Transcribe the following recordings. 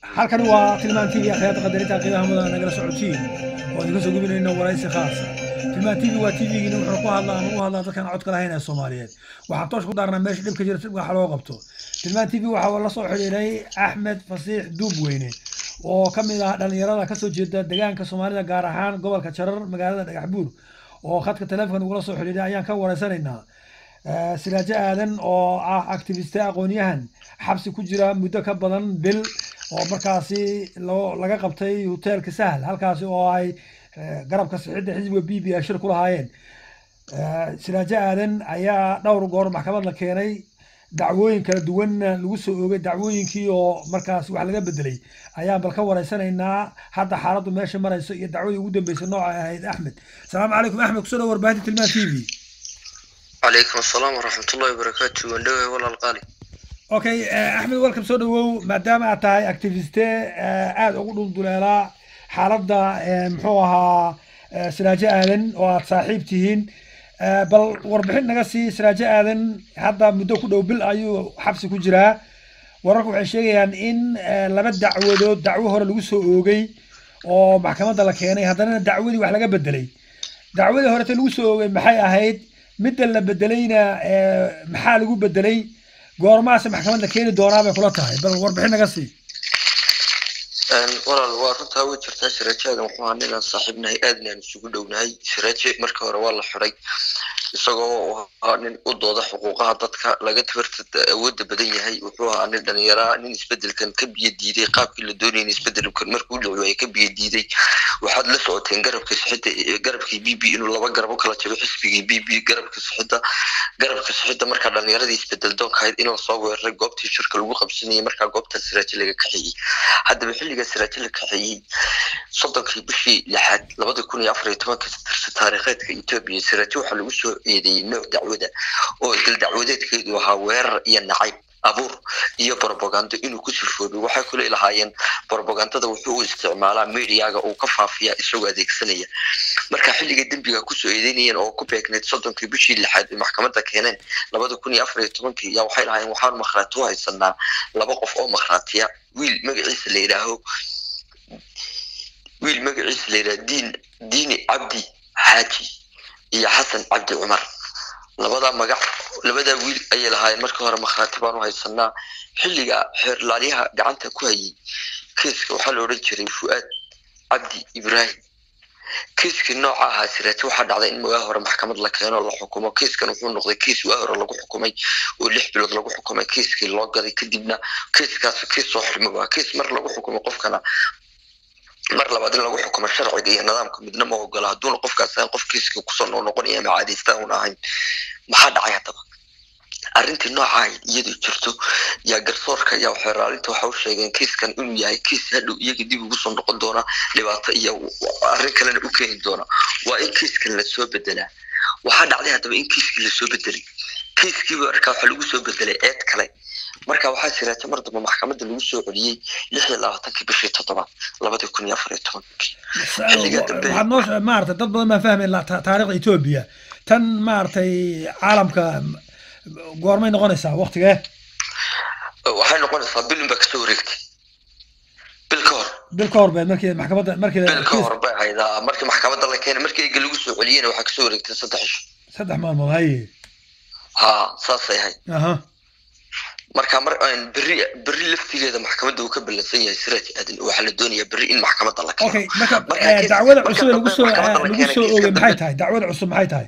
halkani waa tilmaan tv akhyaarta qadarinta qiimaha mudan nagala socotiin oo idinka soo gubinayno waraysi khaasa tilmaan tv waa tvgiina wuxuu ku hadlaa ama u hadlaa dadkan codka lahayn ee soomaaliyeed waxaan toosh ku daarnaa meesha dhibka jira sibka waxa loo qabto tilmaan tv waxaa la soo xidhiidhay axmed fasiix duubweyne oo ka mid ah dhallinyarada kasoo jeeda deegaanka soomaalida gaar ahaan gobolka jarar magaalada dhagaxbuur oo khadka teleefon ugula soo xidhiidhay ayaan ka wareysanaynaa siraajo aadan oo ah activiste aqoon-yahan xabsi ku jira muddo ka badan bil oo markaasi loo laga qabtay hoteelka sahal halkaasi oo ay garabka sixidda xisbiga b b a shir ku lahaayeen siraajo aadan ayaa dhowr goor maxkamad la keenay dacwooyin kala duwanna lagu soo oogay dacwooyinkii oo markaas wax laga bedelay ayaan bal ka wareysanaynaa hadda xaaladdu meesha marayso iyo dacwadii ugu dambeysay nooca ahayd axmed salaamu calaykum axmed kusoo dhow warbaahinta tilmaan t v calaykum asalaam waraxmatullahi wabarakaatu waan dhoway walaal qaali okay axmed welcome soo dhawow maadaama aad tahay activiste aada ugu dhulduleelaa xaaladda muxuu ahaa siraajo aadan oo aad saaxiib tihiin bal warbixin naga sii siraajo aadan hadda muddo ku dhow bil ayuu xabsi ku jiraa wararku waxay sheegayaan in laba dacwadood dacwo hore lagu soo oogay oo maxkamadda la keenay haddana dacwadii wax laga bedelay dacwadii horete lagu soo oogay maxay ahayd midda la bedelayna maxaa lagu bedelay goormaase maxkamad la keeni doonaa bay kula tahay bal warbixin naga sii walaal waa runtaa way jirtaa siraajadan wuxuu ahaa ninaan saaxiibnahay aadna aan isugu dhownahay siraaje marka hore waa la xiday isagoo ahaa nin u dooda xuquuqaha dadka laga tabarta awoodda badan yahay wuxuu ahaa nin dhalinyaraa nin isbedelkan ka biyo diiday qaabkii la doonayay in isbedelkan markuu dhaco ay ka biyo diiday waxaad la socoteen garabka sixidda garabkii b b inuu laba garab u kala jabo xisbigii b b garabka sixidda garabka sixidda markaa dhalinyaradii isbedel doonka ahayd in lasoo weeraray goobtii shirka lagu qabsanayay markaa goobta siraaje laga kaxeeyey haddaba xilliga siraaje la kaxeeyey soddonkii bishii lixaad labada kun iyo afar iyo tobanka tirsa taariikheedka etoobiya siraaje waxaa lagu soo eedeeyey nooc dacwada oo dal dacwadeedkeedu ahaa weerar iyo nacayb abuur iyo brobagando inuu ku sirfoobay waxay kule lahaayeen brobagandada wuxuu u isticmaalaa mediaga uu ka faafiya isagoo adeegsanaya marka xilliga dembiga kusoo eedeynayeen oo ku beegneyd soddonkii bishii lixaad ay maxkamadda keeneen labada kun iyo afar iyo tobankii yaa waxay lahaayeen waxaan makhraati u haysanaa laba qof oo makhraatiya wiil magaciisa la yidhaaho wiil magaciisa la yidhaho diin diini cabdi xaaji iyo xasan cabdi cumar labadaa magac labadaa wiil ayay lahaayeen markii hore makhraati baan u haysanaa xilliga xeerlaaliyaha gacanta ku hayay kiiska waxaa la odhan jiray fu'aad cabdi ibraahim kiiskii nooca ahaa siraaje waxaa dhacday in waa hore maxkamad la keeno la xukumo kiiskan wuxuu noqday kiis waa hore lagu xukumay oo lix bilood lagu xukumay kiiskii loo gaday kadibna kiiskaas kiis soo xirma waa kiis mar lagu xukumo qofkana mar labaad in lagu xukumo sharciga iyo nidaamka midna ma ogola hadduuna qofkaas ahayn qof kiiska kusoo noo noqonaya ama caadaystaan una ahayn maxaa dhacay haddaba arrintii nooca iyadoo jirto yaa garsoorka yaa xeeraalinta waxa u sheegeen kiiskan inuu yahay kiis hadhow iyaga dib ugu soo noqon doona dhibaato iyo arrin kalena u keeni doona waa in kiiskan lasoo bedelaa waxaa dhacday haddaba in kiiskii lasoo bedelay kiiskiiba markaa waxaa lagu soo bedelay eed kale marka waxaa siraaja mar dambe maxkamadda lagu soo celiyey lix iyo labaatankii bishii toddobaad labada kun iyo afar iyo tobankii waxaad noo maarata dad badan baa fahmay taariikhda etoobiya tan maaragtay caalamka goormay noqonaysaa waktigee waxay noqonaysaa bil unbaa kasoo wareegtay bil ka hor bil ka hor beed markii maxkamadda markii bil ka hor bay ahayd markii maxkamadda la keenay markii ega lagu soo celiyeyna waxaa kasoo wareegtay saddex isho saddex maalmood haye ha saasay ahayd aha marka mar berri berri laftigeeda maxkamadda uu ka ballansan yahay siraaj aadan waxaa la doonayaa berri in maxkamadda la keeno okay marka dacwada cusub ee lagu soo lagu soo oogay maxay tahay dacwada cusub maxay tahay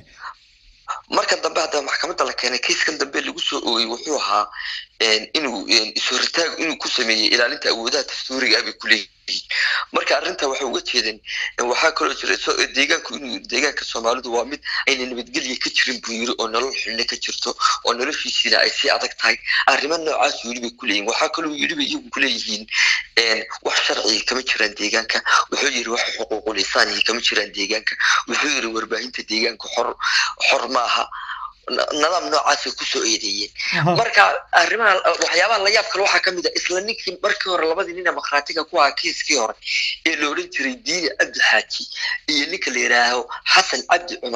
marka dambe haddaba maxkamadda la keenay kiiskan dambe lagu soo oogay wuxuu ahaa inuu is-horitaag inuu ku sameeyey ilaalinta awoodaha dastuuriga abay ku leeyihiin marka arrinta waxay uga jeedeen waxaa kaloo jira deegaanku inuu deegaanka soomaalidu waa mid ayna nabadgelya ka jirin buu yiri oo nolol xilne ka jirto oo noloshiisiina ay sii adag tahay arrimo noocaas weli bay ku leeyihin waxaa kaloo yiri bay iyagu ku leeyihiin wax sharciga kama jiraan deegaanka wuxuu yiri wax xuquuqul insaaniga kama jiraan deegaanka wuxuu yiri warbaahinta deegaanka xor xor maaha nidaam noocaasay kusoo eedeeyeen marka arrimaha waxyaabaha la yaab kale waxaa kamid a isla ninkii markii hore labadii nin ee makhraatiga ku ahaa kiiskii hore ee la odhan jiray diini cabdi xaaji iyo ninka la yidhaaho xasan cabdi cumar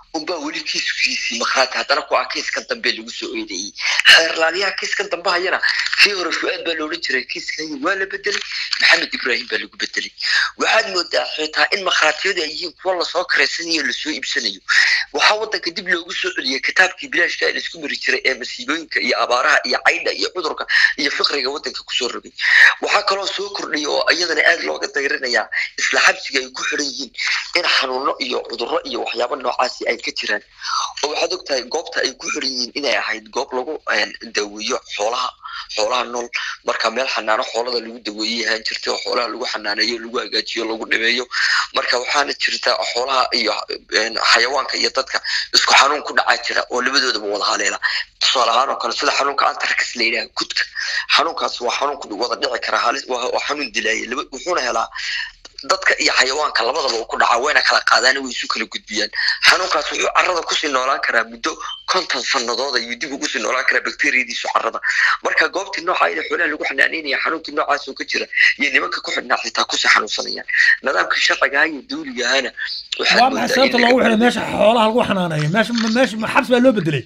unbaa weli kiiskiisii makhraati haddana ku ah kiiskan dambe lagu soo eedeeyey xeerlaaliyaha kiiskan dambe hayana kii hore fu-aad baa loodhan jiray kiiskan waa la bedelay maxamed ibraahim baa lagu bedelay waxaad moodaa xitaa in makhraatiyadu ay yihiin kuwa lasoo kareysanayo lasoo iibsanayo waxaa wadanka dib loogu soo celiyey kitaabkii bilaashka ee laisku mari jiray ee masiibooyinka iyo abaaraha iyo caydha iyo cudurka iyo fiqriga wadanka kusoo rogay waxaa kaloo soo kordhiyay oo iyadana aad looga dayrinayaa isla xabsiga ay ku xiran yihiin in xanuuno iyo cudurro iyo waxyaabo noocaasi ay ka jiraan oo waxaad ogtahay goobta ay ku xiran yihiin inay ahayd goob lagu daweeyo xoolaha xoolaha nool marka meel xanaano xoolada lagu daweeyey ahaan jirtay oo xoolaha lagu xanaaneeyo lagu hagaajiyo lagu dhimeeyo marka waxaana jirta xoolaha iyo xayawaanka iyo dadka isku xanuun ku dhacaa jira oo labadoodaba wada haleela tusaale ahaan oo kale sida xanuunka antarkas la yidhaha gudka xanuunkaas waa xanuun ku wada dhici kara halis waa xanuun dilaaya wuxuuna helaa dadka iyo xayawaanka labadaba uu ku dhacaa wayna kala qaadaan way isu kala gudbiyaan xanuunkaas wuxuu carrada kusii noolaan karaa muddo konton sannadood ayuu dib ugu sii noolaan karaa bakteriyadiisu carrada marka goobtii nooca ina xoolaha lagu xanaanaynaya xanuunkii noocaas oo ka jira iyo nimanka ku xidhnaa xitaa kusii xanuunsanayaan nidaamkii sharcigaha iyo dawligahana waa maxay sababta loogu xiray meesha xoolaha lagu xanaanayo meesha meesha xabsi baa loo bedelay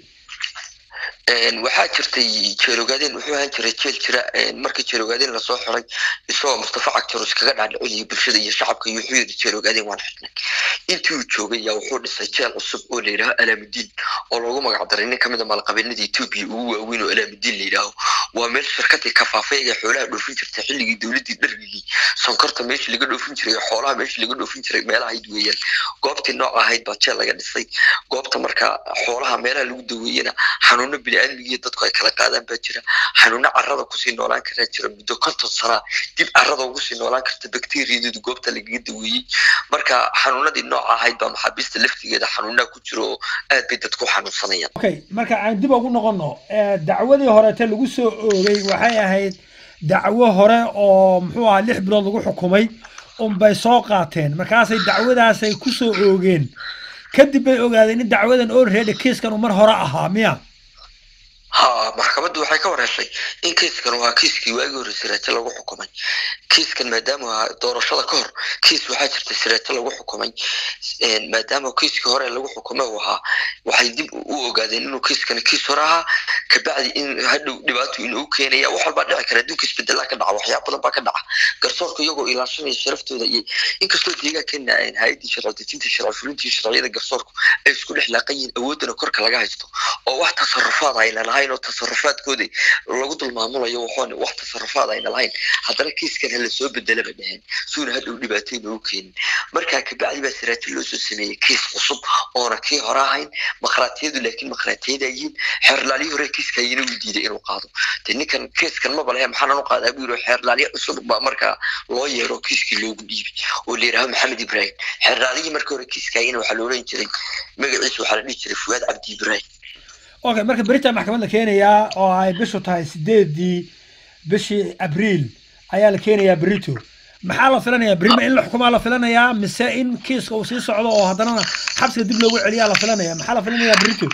waxaa jirtay jeerogaadeen wuxuu ahaan jiray jeel jira markii jeerogaadeen lasoo xiray isagoo mustafa cagtaro iskaga dhaadhicinayo bulshada iyo shacabka iyo wuxuu yidhi jeerogaadeen waan xidhnay intii uu joogay yaa wuxuu dhisay jeel cusub oo la yidhaaho alaamudiin oo loogu magac daray nin kamid a maalqabeennada etoobiya ugu waaweyn oo alaamudiin la yidhaaho waa meel shirkadii kafaafay ee xoolaha dhoofin jirtay xilligii dowladdii dhargigii sonkorta meeshii laga dhoofin jiray xoolaha meeshii laga dhoofin jiray meelahayd weeyaan goobtii nooc ahayd baa jeel laga dhisay goobta marka xoolaha meelaha lagu daweeyena xanuuno biniaadmigiiyo dadku ay kala qaadaan baa jira xanuuno carrada kusii noolaan karaa jira muddo konton sanaa dib carrada ugu sii noolaan karta bakteriyadoodu goobta lagaga daweeyey marka xanuunadii nooca ahayd baa maxaabiista laftigeeda xanuunaha ku jira oo aad bay dadku xanuunsanayaan okay marka aan dib ugu noqono dacwadii horeete lagu soo oogay waxay ahayd dacwo hore oo muxuu ahaa lix bilood lagu xukumay unbay soo qaateen markaasay dacwadaasay ku soo oogeen kadib bay ogaadeen in dacwadan already kiiskan uu mar hore ahaa miya ha maxkamaddu waxay ka wareeshay in kiiskan waa kiiskii waagii hore siraajo lagu xukumay kiiskan maadaama doorashada ka hor kiis waxaa jirta siraajo lagu xukumay maadaama kiiskii hore lagu xukumay uu ahaa waxay dib u ogaadeen inuu kiiskan kiis hore ahaa kabacdi in hadhow dhibaato inuu keenaya wax walbaa dhici kara adduunka isbedelaa ka dhaca waxyaaba badan baa ka dhaca garsoorka iyagoo ilaashanaya sharaftooda iyo inkastoo deegaankeena hay-addii sharci dejinta sharci fulintii sharciyada garsoorku ay isku dhex laaqan yihiin awoodana korka laga haysto oo wax tasarufaad ayna lahayn oo tasarufaadkooda lagu dulmaamulayo waxoona wax tasarufaad ayna lahayn haddana kiiskan hala soo bedela ba dhaheen suuna hadhow dhibaatay noogu keenin markaa kabacdi baa siraajo loo soo sameeyey kiis cusub oona kii hore ahayn makhraatiyadu laakiin makhraatiyada yihiin xeerlaalyo hore kiiska ayana u diiday inuu qaado de ninkan kiiskan maba lehe maxaanan u qaadaa buu yiri xeerlaalyo cusub baa markaa loo yeero kiiskii loogu dhiibay oo la yidhaaho maxamed ibraahim xeerlaaliyii markii hore kiiskaayana waxaa la odhan jiray magaciisa waxaa la dhihi jiray fuwaad cabdi ibraahim okay marka berita maxkamad la keenayaa oo ay bishu tahay sideedii bishii abriil ayaa la keenayaa berito maxaa la filanayaa beri ma in la xukumaa la filanayaa mise in kiiska uu sii socdo oo haddanana xabsiga dib loogu celiyaa la filanaya maxaa la filanayaa berito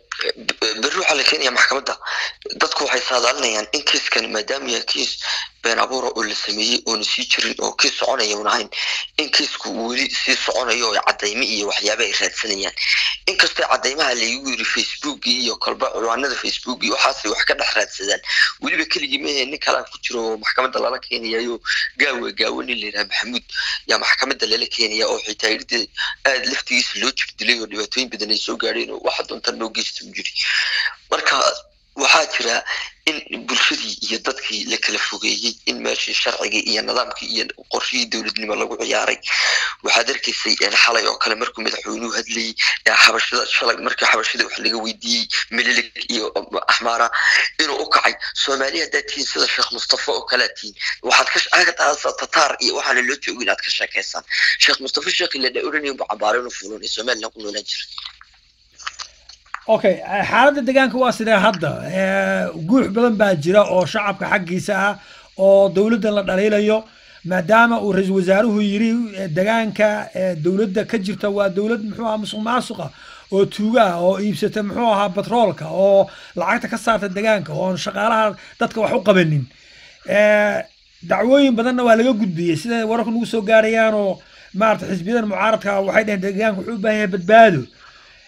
berri waxaa la keenaya maxkamadda dadku waxay saadaalinayaan in kiiskan maadaama yahay kiis been abuura oo la sameeyey oona sii jirin oo kiis soconaya un ahayn in kiisku weli sii soconayo oo cadaymo iyo waxyaaba ay raadsanayaan inkastoo cadaymaha laygu yiri facebook iyo kolba ciwaanada facebook iyo waxaasay wax ka dhex raadsadaan weliba keligii mehe nin kalaa ku jiro oo maxkamadda lala keenayayo gaawa gaawo nin la yidhaha maxamuud yaa maxkamadda lala keenaya oo xitaa irda aada laftigiisa loo jigdilay oo dhibaatooyin badan ay soo gaadheen oo waxa doonta loo geysta jiri marka waxaa jira in bulshadii iyo dadkii la kala fogeeyey in meeshii sharcigii iyo nidaamkii iyo qorshihii dowladnimo lagu ciyaaray waxaad arkaysay xalay oo kale markuu madaxweynuhu hadlayey xabashada shalay markii xabashada wax laga weydiiyey mililig iyo axmaara inuu u kacay soomaali haddaad tihiin sida sheekh mustafa oo kalea tihiin waxaad ka tataar iyo waxaana loo joogo inaad ka sheekaysaan sheekh mustafa sheekhi la oranaya bu cabaaro inuu fuulunay somaliland ku noolaan jiray okay xaaladda deegaanka waa sidee hadda guux badan baa jira oo shacabka xaggiisa ah oo dowladdan la dhaliilayo maadaama uu ra-iisul wasaaruhu yiri deegaanka dowladda ka jirta waa dowlad muxuu ahaa musuq maasuqa oo tuuga ah oo iibsata muxuu ahaa batroolka oo lacagta ka saarta deegaanka oon shaqaalaha dadka wax u qabanin dacwooyin badanna waa laga gudbiyey sida wararku nagu soo gaarayaan oo maarata xisbiyadan mucaaradka waxay dhaheen deegaanka wuxuu u baahan yahay badbaado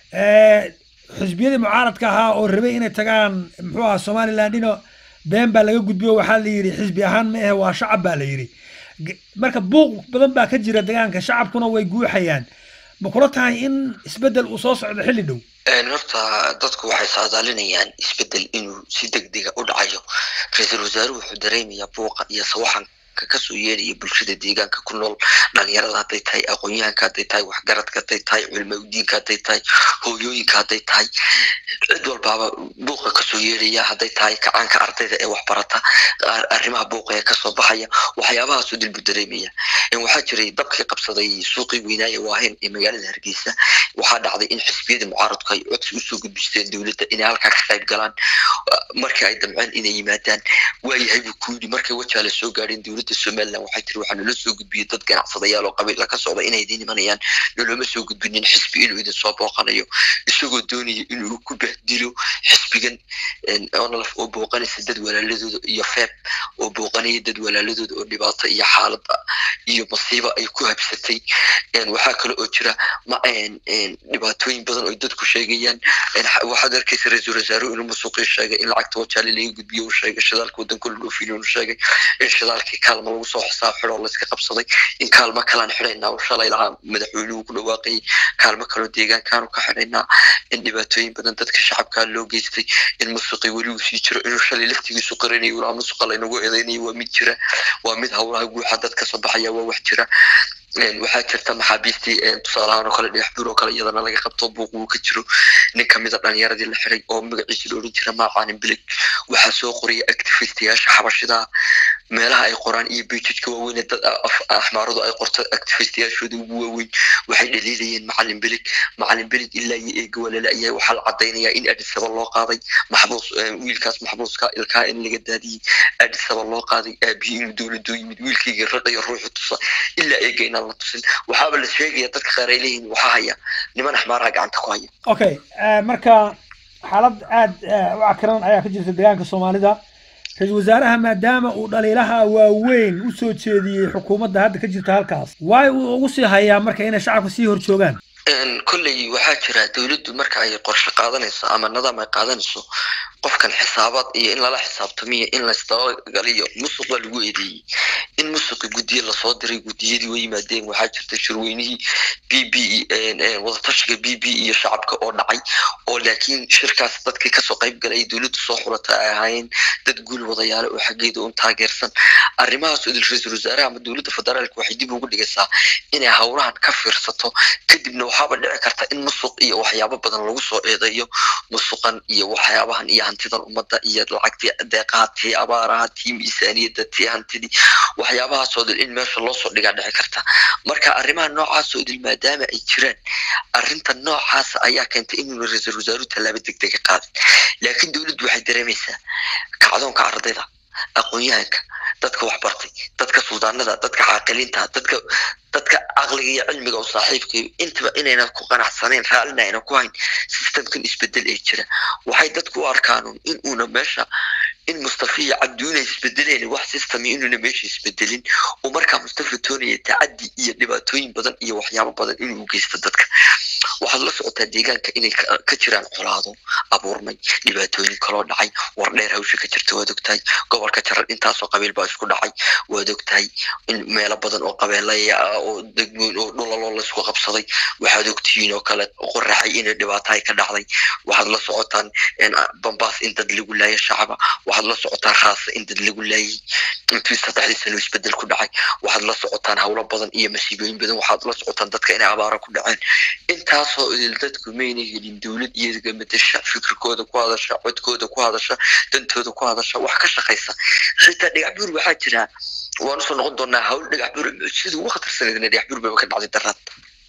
xisbiyadii mucaaradka ahaa oo rabay inay tagaan muxuu aha somalilandino been baa laga gudbiyo waxaa la yidhi xisbi ahaan ma ahe waa shacab baa la yidhi marka buuq badan baa ka jira degaanka shacabkuna way guuxayaan ma kula tahay in isbeddel uu soo socdo xilli dhow horta dadku waxay saadaalinayaan isbeddel inuu si degdega u dhacayo ra-iisul wasaaruhu wuxuu dareemayaa buuqa iyo sawaxanka kasoo yeelaya bulshada deegaanka ku nool dhalinyarada hadday tahay aqoon-yahanka hadday tahay waxgaradka hadday tahay culimaudiinka hadday tahay hooyooyinka hadday tahay cid walbaaba buuqa kasoo yeelaya hadday tahay kacaanka ardayda ee waxbarata arrimaha buuqa ee kasoo baxaya waxyaabahaasoo dilbu dareemaya waxaa jiray dabkii qabsaday suuqii weynaaye waahen ee magaalada hargeysa waxaa dhacday in xisbiyada mucaaradku ay codsi usoo gudbisteen dowladda inay halkaa ka qayb galaan markii ay damceen inay yimaadaan waayahay buu ku yidhi markay wajaale soo gaadheen dowladda somaliland waxay tiri waxaa nala soo gudbiyey dad ganacsadayaal oo qabiila ka socda inay idin imanayaan noloma soo gudbinin xisbi inuu idin soo booqanayo isagoo doonaya inuu ku bahdilo xisbigan onlaf oo booqanaysa dad walaaladooda iyo feeb oo booqanaya dad walaaladooda oo dhibaato iyo xaalada iyo masiiba ay ku habsatay waxaa kale oo jira ma dhibaatooyin badan oo dadku sheegayaan waxaad arkaysa ra-iisul wasaaruhu inuu musuqii sheegay in lacagta wajaale laga gudbiyo uu sheegay shidaalka wadanka la dhoofin uu sheegay in shidaalkii kaalma lagu soo xisaab xidho layska qabsaday in kaalmo kalaan xidhaynaa oo shalay lahaa madaxweynuhu ku dhawaaqayay kaalmo kaloo deegaankaanu ka xidhaynaa in dhibaatooyin badan dadka shacabkaa loo geystay in musuqii weli uu sii jiro inuu shalay laftigiisu qarinayo ulaa musuqa laynagu eedaynayo waa mid jira waa mid howlaha guuxa dad kasoo baxaya waa wax jira waxaa jirta maxaabiistii tusaalahaan oo kale dhagax buur oo kale iyadana laga qabto buuq uu ka jiro nin kamida dhalinyaradii la xiray oo magaciisa la odhan jira maacaanin bilig waxaa soo qoraya activistiyaasha xabashida meelaha ay qoraan iyo bejijka waaweyn dad axmaaradu ay qorto activistiyaashooda ugu waaweyn waxay dhaliilayeen macalin bilig macalin bilig ilaa iyo eega walala ayaa waxaa la cadaynayaa in adisaba loo qaaday maxbuus wiilkaas maxbuuska ilkaa in laga daadiyey adisaba loo qaaday aabihii inuu dowladoo yimid wiilkaygii raqayo ruuxu tusa ilaa eega inaan la tusin waxaaba la sheegaya dadka qaar ay leeyihin waxaa haya niman axmaaraha gacanta ku haya okay marka xaalad aada u cakiran ayaa ka jirta deegaanka soomaalida ra-iisul wasaaraha maadaama uu dhaliilaha waaweyn u soo jeediyey xukuumadda hadda ka jirta halkaas waay uu ugu sii hayaa marka inay shacabka sii hor joogaan kolley waxaa jira dowladdu marka ay qorshe qaadanayso ama nidaam ay qaadanayso qofkan xisaabaad iyo in lala xisaabtamiyo in laisdabagaliyo musuq baa lagu eedeeyey in musuqi guddiye lasoo diray guddiyadii way yimaadeen waxaa jirta shirweynihii b b wadatashiga b b iyo shacabka oo dhacay oo laakiin shirkaas dadkii kasoo qayb galay dowladdu soo xulata ay ahaayeen dad guul wadayaale oo xaggeeda un taageersan arrimahaas idil ra-iisul wasaaraha ama dowladda federaalka waxay dib ugu dhigaysaa inay howlahan ka fiirsato kadibna waxaaba dhici karta in musuq iyo waxyaabo badan lagu soo eedeeyo musuqan iyo waxyaabahan iyo hantidan ummadda iyo lacagtii deeqaha tii abaaraha tii miisaaniyadda tii hantidii waxyaabahaasoo dil in meesha loo soo dhigaa dhici karta marka arrimaha noocaasoo dil maadaama ay jiraan arrinta noocaas ayaa keentay inuu ra-iisul wasaaruhu tallaabo degdega qaadin laakiin dowladdu waxay dareemaysaa kacdoonka ardayda aqoon-yahanka dadka waxbartay dadka suldaanada dadka caaqiliinta dadka dadka caqliga iyo cilmiga u saaxiibkayo intaba inayna ku qanacsanayn raallina ayna ku hayn systemkan isbedel ee jira waxay dadku u arkaan in uuna meesha in mustafa iyo cabdiuna isbedeleen wax system inuuna meesha isbedelin oo markaa mustafa toonaya tacadi iyo dhibaatooyin badan iyo waxyaabo badan inuu u geysto dadka waxaad la socotaa deegaanka inay ka jiraan colaado abuurmay dhibaatooyin kaloo dhacay war dheer hawsha ka jirta waad ogtahay gobolka jarar intaasoo qabiil baa isku dhacay waad ogtahay in meelo badan oo qabeelaya oo degmooyin oo dhulaloo laysku qabsaday waxaad ogtihiin oo kale qoraxay inay dhibaato ay ka dhacday waxaad la socotaan bambaas in dad lagu laaya shacaba waxaad la socotaan raasa in dad lagu laayay intii saddexdii sano isbedel ku dhacay waxaad la socotaan howlo badan iyo masiibooyin badan waxaad la socotaan dadka inay abaaro ku dhaceen intaasoo idil dadku mayna helin dowlad iyaga matasha fikirkooda ku hadasha codkooda ku hadasha dantooda ku hadasha wax ka shaqaysa xitaa dhagax buur waxaa jira waan usoo noqon doonaa hawl dhagax buur mucjisada ugu khatarsaneedna dhagax buur baba ka dhacday daraad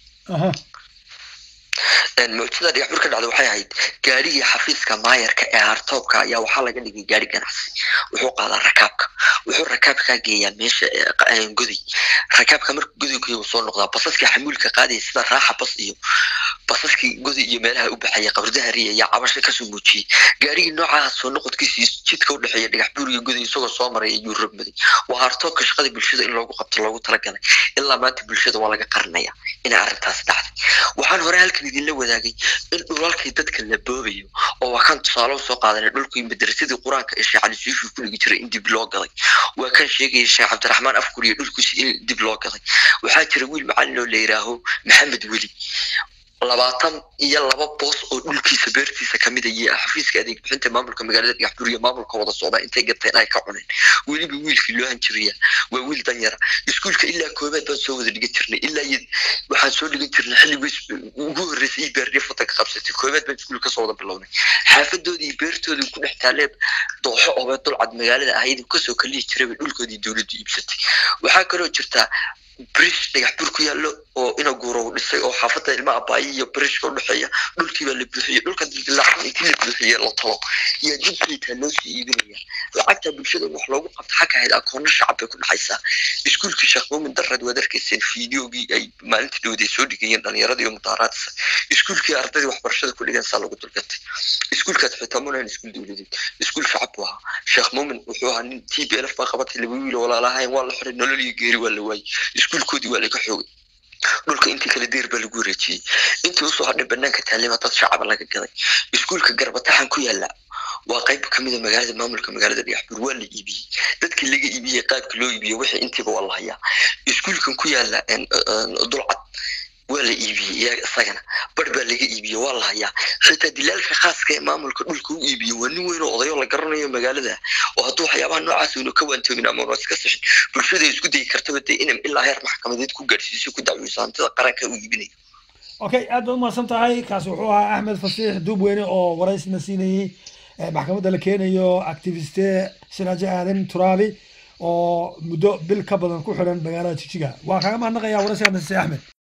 mucjisada dhagax buur ka dhacday waxay ahayd gaarigii xafiiska maayarka ee hartoobka ayaa waxaa laga dhigay gaari ganacsi wuxuu qaadaa rakaabka wuxuu rakaabkaa geeyaa meesha goday rakaabka marka goday geeya soo noqdaa basaska xamuulka qaadaya sida raaxa bas iyo basaskii godi iyo meelaha u baxaya qabardahariya ayaa cabasho kasoo muujiyey gaarigii noocaha soo noqodkiisii jidka u dhexeeya dhagax buur iyo godi isagoo soo maray ayuu rogmaday waa hartoobka shaqada bulshada in loogu qabto loogu talagalay ilaa maanta bulshada waa laga qarinaya inay arrintaas dhacday waxaan hore halkan idinla wadaagay in dhulalkii dadka la boobayo oo waa kan tusaale usoo qaadanay dhulkii madrasadii qur-aanka ee sheekh cali suufi ku dhigi jiray in dib loo gaday waa kan sheegaya sheekh cabdiraxmaan afkur iyo dhulkiisi in dib loo gaday waxaa jira wiil macalin oo la yidhaaho maxamed weli labaatan iyo laba boos oo dhulkiisa beertiisa kamid a iyo xafiiska adeeg bixinta maamulka magaalada dhagaxbuur iyo maamulka wada socda intay gateen ay ka cuneen weliba wiilkii loo hanjiriyaa waa wiil danyara iskuulka ilaa koobaad baan soo wada dhigan jirnay ilaa iyo waxaan soo dhigan jirnay xilligii ugu horreysay iyo beerdhiif wadanka qabsatay koobaad baan iskuul kasoo wada bilownay xaafadoodii iyo beertoodii ku dhex taalee dooxo oobee dulcad magaalada ahayd kasoo kalihi jirayba dhulkoodii dowladdu iibsatay waxaa kaloo jirtaa brish dhagax bur ku yaallo oo ina guurow dhisay oo xaafadda ilma abaayi iyo brishka u dhexeeya dhulkii baa la buuxiyey dhulka dildilaacan intii la buuxiyey la talo iyo dibkiitaa loo sii iibinaya lacagta bulshada wax loogu qabto xagga ahayd akoonno shacab bay ku dhexaysaa iskuulkii sheekh muumin darred waad arkayseen fiideogii ay maalintii dhowday soo dhigayeen dhalinyarada iyo mudaaraadisa iskuulkii ardaydii waxbarashada ku dhigan saa lagu dulgatay iskuulkaas xitaa munahan iskuul dowladeed iskuul shacab buu ahaa sheekh muumin wuxuu ahaa nin t b lf baa qabatay laba wiil walaalahayn waa la xiray nolol iyo geeri waa la waayey iskuulkoodii waa laga xoogay dhulka intii kale deer baa lagu wareejiyey intii usoo hadhay banaanka taalima dad shacaba laga gaday iskuulka garbataxan ku yaala waa qayb kamid a magaalada maamulka magaalada dhagaxbuur waa la iibiyey dadkii laga iibiyey qaabka loo iibiyo wixii intiiba waa la hayaa iskuulkan ku yaala dulcad waa la iibiyey isagana bar baa laga iibiyey waa la hayaa xitaa dilaalka khaaska ee maamulka dhulka u iibiyey waa nin weyn oo odayo la garanayo magaalada oo hadduu waxyaabaha noocaas unu ka waantoogin ama una iska sixin bulshada isku dayi kartaba dee inay ilaa heer maxkamadeed ku gaadhsiiso ku dacweyso hantida qaranka u iibinayo okay aad baad umahadsan tahay kaas wuxuu ahaa axmed fasiix duubweyne oo waraysna siinayey maxkamadda la keenayo activiste siraajo aadan turaabi oo muddo bil ka badan ku xiran magaalada jijiga waa kaaga mahadnaqayaa waraysiga nasiise axmed